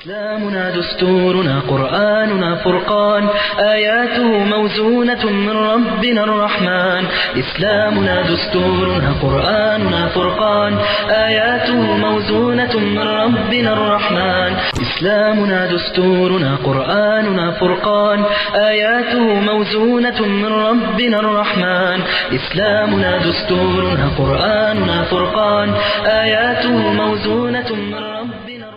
إسلامنا دستورنا قرآننا فرقان آياته موزونة من ربنا الرحمن إسلامنا دستورنا قرآننا فرقان آياته موزونة من ربنا الرحمن إسلامنا دستورنا قرآننا فرقان آياته موزونة من ربنا الرحمن إسلامنا دستورنا قرآننا فرقان آياته موزونة من ربنا الرحمن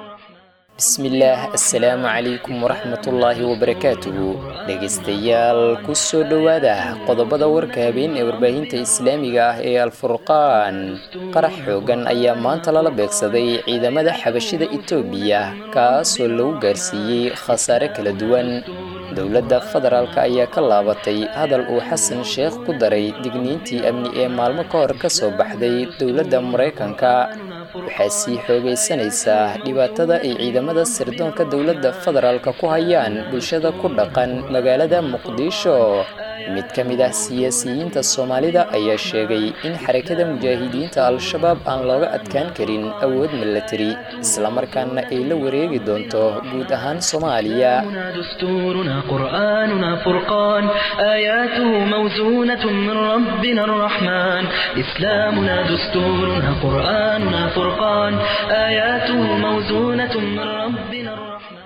bismillaah assalaamu calaykum waraxmatullaahi wabarakaatuhu dhegaystayaal ku soo dhowaada qodobada warka habeen ee warbaahinta islaamiga ah ee alfurqaan qarax xoogan ayaa maanta lala beegsaday ciidamada xabashida itoobiya kaasoo lagu gaarsiiyey khasaare kala duwan dowladda federaalk ayaa ka laabatay hadal uu xasan sheekh ku daray digniintii amni ee maalmo ka hor ka soo baxday dowladda maraykanka waxaa sii xoogaysanaysaa dhibaatada ay ciidamada sirdoonka dowladda federaalka ku hayaan bulshada ku dhaqan magaalada muqdisho mid ka mid ah siyaasiyiinta soomaalida ayaa sheegay in xarakada mujaahidiinta al-shabaab aan looga adkaan karin awood milatari islamarkaana ay la wareegi doonto guud ahaan soomaaliya دستورنا قرآننا فرقان آياته موزونة من ربنا الرحمن إسلامنا دستورنا قرآننا فرقان آياته موزونة من ربنا الرحمن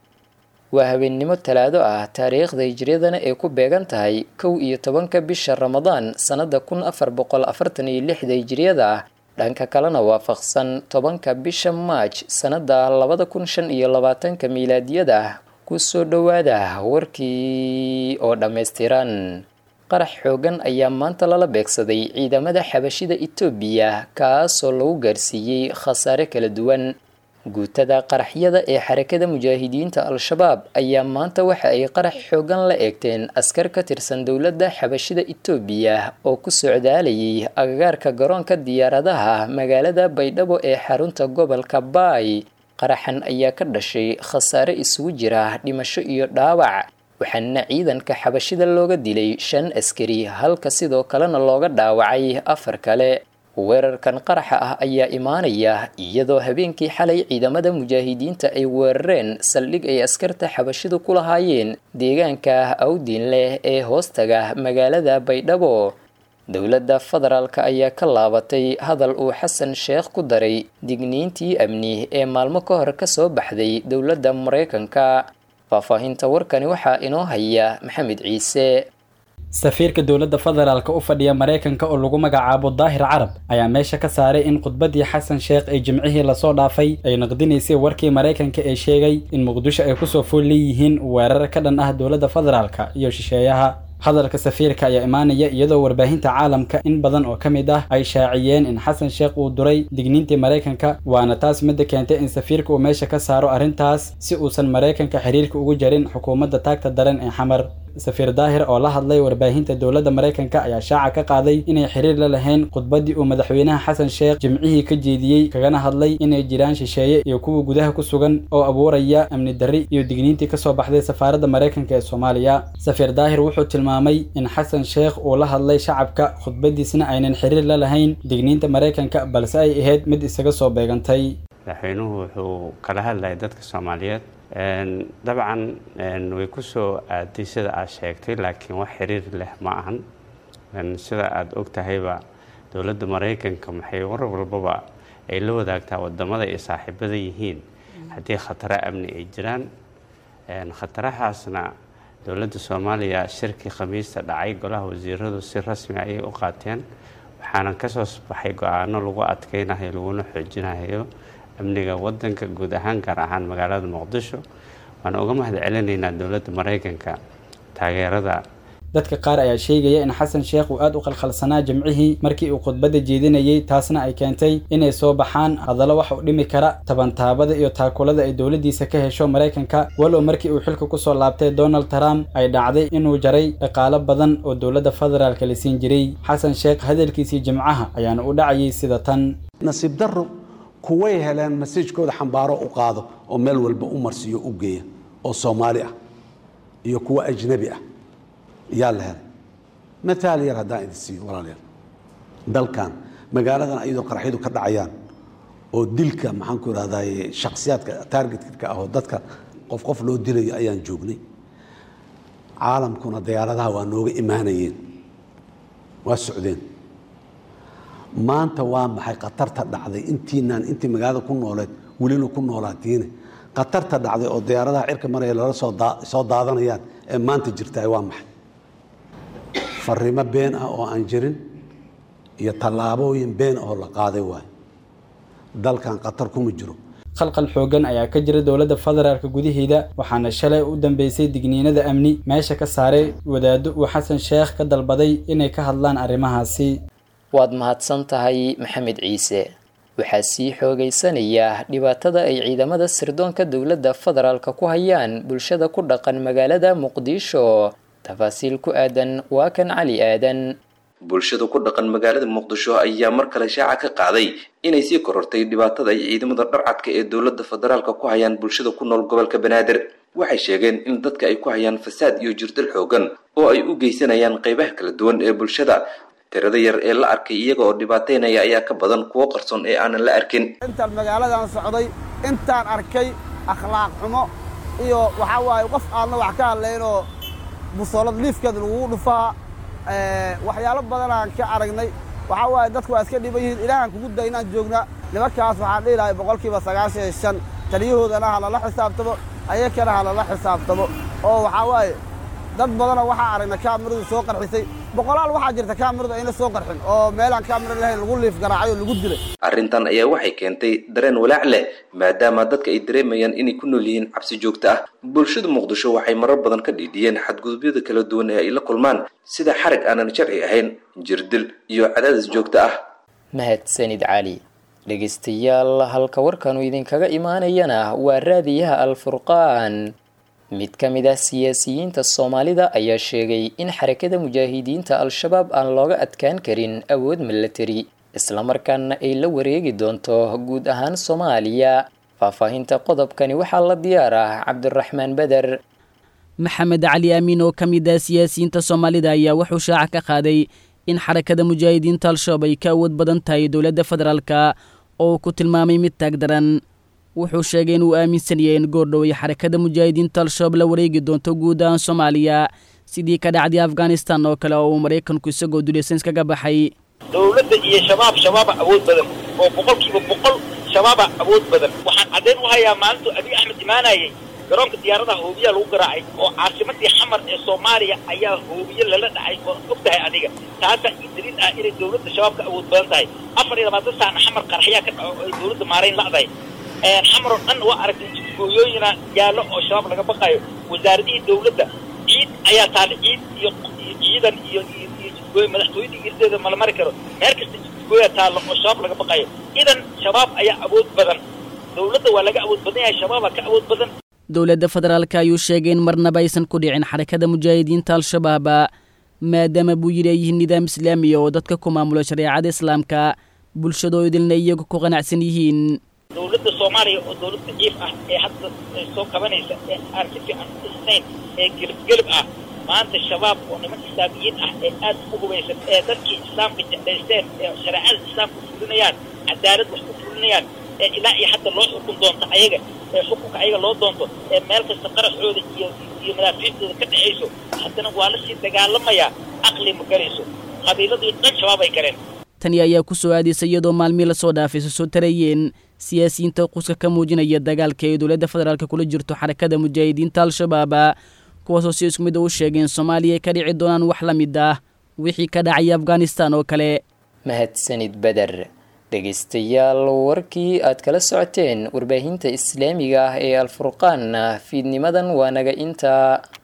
waa habeennimo talaado ah taariikhda hijriyadana ay ku beegan tahay kow iyo tobanka bisha ramadaan sannada kun afar boqol afartan iyo lixda hijriyada dhanka kalena waafaqsan tobanka bisha maaj sannada labada kun shan iyo labaatanka miilaadiyada kusoo dhowaada warkii oo dhammaystiran qarax xoogan ayaa maanta lala beegsaday ciidamada xabashida itoobiya kaasoo lagu gaarsiiyey khasaare kala duwan guutada qaraxyada ee xarakada mujaahidiinta al-shabaab ayaa maanta waxa ay qarax xoogan la eegteen askar ka tirsan dowladda xabashida itoobiya oo ku socdaalayay agagaarka garoonka diyaaradaha magaalada baydhabo ee xarunta gobolka baay qaraxan ayaa ka dhashay khasaare isugu jira dhimasho iyo dhaawac waxaana ciidanka xabashida looga dilay shan askari halka sidoo kalena looga dhaawacay afar kale weerarkan qaraxa ah ayaa imaanaya iyadoo habeenkii xalay ciidamada mujaahidiinta ay weerareen saldhig ay askarta xabashidu ku lahaayeen deegaanka awdiin leh ee hoostaga magaalada baydhabo dowladda federaalka ayaa ka laabatay hadal uu xasan sheekh ku daray digniintii amni ee maalmo ka hor kasoo baxday dowladda maraykanka faahfaahinta warkani waxaa inoo haya maxamed ciise safiirka dowladda federaalka u fadhiya maraykanka oo lagu magacaabo daahir carab ayaa meesha ka saaray in khudbadii xasan sheekh ay jimcihii lasoo dhaafay ay naqdinaysay warkii maraykanka ee sheegay in muqdisho ay kusoo fool leeyihiin weerar ka dhan ah dowladda federaalka iyo shisheeyaha hadalka safiirka ayaa imaanaya iyadoo warbaahinta caalamka in badan oo ka mid ah ay shaaciyeen in xasan sheekh uu duray digniintii maraykanka waana taas midda keentay in safiirka uu meesha ka saaro arrintaas si uusan maraykanka xiriirka ugu jarin xukuumadda taagta daran ee xamar safiir daahir oo la hadlay warbaahinta dowladda maraykanka ayaa shaaca ka qaaday inay xiriir la lahayn khudbaddii uu madaxweynaha xasan sheekh jimcihii ka jeediyey kagana hadlay inay jiraan shisheeye iyo kuwa gudaha ku sugan oo abuuraya amni darri iyo digniintii kasoo baxday safaaradda maraykanka ee soomaaliya safiir daahir wuxuu tilmaamay in xasan sheekh uu la hadlay shacabka khudbadiisna aynan xiriir la lahayn digniinta maraykanka balse ay ahayd mid isaga soo beegantay madaxweynuhu wuxuu kala hadlayay dadka soomaaliyeed dabcan way ku soo aaday sida aad sheegtay laakiin wax xiriir leh ma ahan sida aada og tahayba dowladda maraykanka maxay war walbaba ay la wadaagtaa wadamada ay saaxiibada yihiin haddii khataro amni ay jiraan khatarahaasna dowladda soomaaliya shirkii khamiista dhacay golaha wasiiradu si rasmi ayay u qaateen waxaana kasoo baxay go-aano lagu adkeynayo laguna xoojinayo amniga wadanka guud ahaan gaar ahaan magaalada muqdisho waan uga mahad celinaynaa dowladda maraykanka taageerada dadka qaar ayaa sheegaya in xasan sheekh uu aada u qalkhalsanaa jimcihii markii uu khudbadda jeedinayey taasna ay keentay inay soo baxaan hadallo wax u dhimi kara tabantaabada iyo taakulada ay dowladdiisa ka hesho maraykanka walow markii uu xilka kusoo laabtay donald trump ay dhacday inuu jaray dhaqaalo badan oo dowladda federaalka la siin jiray xasan sheekh hadalkiisii jimcaha ayaana u dhacayay sida tan nasiib darro kuway heleen masiijkooda xambaaro u qaado oo meel walba u marsiiyo u geeya oo soomaali ah iyo kuwa ajnabi ah yaa la helay mataal yar haddaan idin siiyo walaalayaal dalkan magaaladan iyadoo qaraxyadu ka dhacayaan oo dilka maxaan ku ihahdaye shaksiyaadka targetka ah oo dadka qof qof loo dilayo ayaan joognay caalamkuna diyaaradaha waa nooga imaanayeen waa socdeen maanta waa maxay khatarta dhacday intiinaan intii magaalada ku nooleed welina ku noolaatiine khatarta dhacday oo diyaaradaha cirka maraya lala soo daadanayaan ee maanta jirtaay waa maxay fariimo been ah oo aan jirin iyo tallaabooyin been oo la qaaday waayo dalkan khatar kuma jiro khalqal xooggan ayaa ka jira dowladda federaalka gudaheeda waxaana shalay u dambeysay digniinada amni meesha ka saaray wadaaddo uu xasan sheekh ka dalbaday inay ka hadlaan arrimahaasi waad mahadsan tahay maxamed ciise waxaa sii xoogaysanaya dhibaatada ay ciidamada sirdoonka dowladda federaalka ku hayaan bulshada ku dhaqan magaalada muqdisho tafaasiil ku aadan waa kan cali aadan bulshada ku dhaqan magaalada muqdisho ayaa mar kale shaaca ka qaaday inay sii korortay dhibaatada ay ciidamada dharcadka ee dowladda federaalka ku hayaan bulshada ku nool gobolka banaadir waxay sheegeen in dadka ay ku hayaan fasaad iyo jirdil xoogan oo ay u geysanayaan qaybaha kala duwan ee bulshada tirada yar ee la arkay iyaga oo dhibaateynaya ayaa ka badan kuwo qarsoon ee aanan la arkin intaan magaaladan socday intaan arkay akhlaaq xumo iyo waxaa waaye qof aadna wax ka hadlaynoo busoolad liifkeeda lagugu dhufaa waxyaalo badanaan ka aragnay waxaa waaye dadku waa iska dhiban yihiin ilaahan kugu da inaan joogna nimankaas waxaan dhihi lahay boqolkiiba sagaashan iyo shan taliyahoodana ha lala xisaabtamo ayakana ha lala xisaabtamo oo waxaa waaye dad badanoo waxaa aragna kaamiradu soo qarxisay boqolaal waxaa jirta kaamiradu ayna soo qarxin oo meelaan kaamira lahayn lagu liif garaacay oo lagu dilay arrintan ayaa waxay keentay dareen walaac leh maadaama dadka ay dareemayaan inay ku nool yihiin cabsi joogto ah bulshada muqdisho waxay marar badan ka dhiidhiyeen xadgudubyada kala duwan ee ay la kulmaan sida xarag aanan sharci ahayn jirdil iyo cadaadis joogto ah mahadsanid cali dhegaystayaal halka warkanu idinkaga imaanayana waa raadiyaha alfurqaan mid ka mid ah siyaasiyiinta soomaalida ayaa sheegay in xarakada mujaahidiinta al-shabaab aan looga adkaan karin awood milatari islamarkaana ay la wareegi doonto guud ahaan soomaaliya faahfaahinta qodobkani waxaa la diyaar ah cabdiraxmaan beder maxamed cali amiin oo ka mid ah siyaasiyiinta soomaalida ayaa wuxuu shaaca ka qaaday in xarakada mujaahidiinta al-shabaab ay ka awood badan tahay dowladda federaalka oo ku tilmaamay mid taag daran wuxuu sheegay inuu aaminsan yahay in goordhow ay xarakada mujaahidiinta al-shabaab la wareegi doonto guud ahaan soomaaliya sidii ka dhacday afghanistan oo kale oo uu maraykanku isagoo dulaysan iskaga baxay dowladda iyo shabaab shabaaba awood badan oo boqolkiiba boqol shabaaba awood badan waxaan caddayn u hayaa maalintu abiy axmed imaanayay garoonka diyaaradaha hoobiyaa lagu garaacay oo caasimadii xamar ee soomaaliya ayaa hoobiye lala dhacay oo og tahay adiga taasaa ii daliil ah inay dowladda shabaabka awood badan tahay afar iyo labaatan saacna xamar qaraxyaa ka dhaco oo ay dowladda maarayn la'dahay xamar oo dhan waa aragtay jidgooyooyina yaallo oo shabaab laga baqayo wasaaradihii dowladda ciid ayaa taale ciid iyo ciidan iyo iyo jidgooyo madaxtooyada irdeeda mala mari karo meel kasta jidgooya taallo oo shabaab laga baqayo idan shabaab ayaa awood badan dowladda waa laga awood badan yahay shabaabaa ka awood badan dowladda federaalka ayuu sheegay in marnaba aysan ku dhicin xarakada mujaahidiinta al-shabaab maadaama buu yidhi ay yihiin nidaam islaamiya oo dadka ku maamulo shareecada islaamka bulshadoo idilna iyagu ku qanacsan yihiin dowladda soomaaliya oo dowlad daciif ah ee hadda soo kabanaysa ee aan si fiican u dhisnayn ee gelibgelib ah maanta shabaab oo niman islaamiyiin ah ee aad u hubaysan ee dadkii islaamka jeclaysteen ee shareecada islaamka fulinayaan cadaalad wax ku fulinayaan ee ilaa iyo hadda loo xukun doonto ayaga ee xukunka ayaga loo doonto ee meel kasta qaraxooda iyo iyo madaafiicdooda ka dhexayso haddana waa lasii dagaalamayaa aqli ma galayso qabiiladii dhan shabaab ay galeen tani ayaa ku soo aadaysa iyadoo maalmii lasoo dhaafay soo tarayeen siyaasiyiinta quska ka muujinaya dagaalka ay dowladda federaalk kula jirto xarakada mujaahidiinta al-shabaab kuwaasoo si isku mid u sheegeen soomaaliya ay ka dhici doonaan wax la mid ah wixii ka dhacaya afghanistan oo kale mahadsanid beder dhegaystayaal warkii aad kala socoteen warbaahinta islaamiga ah ee alfurqaan fiidnimadan waa naga intaa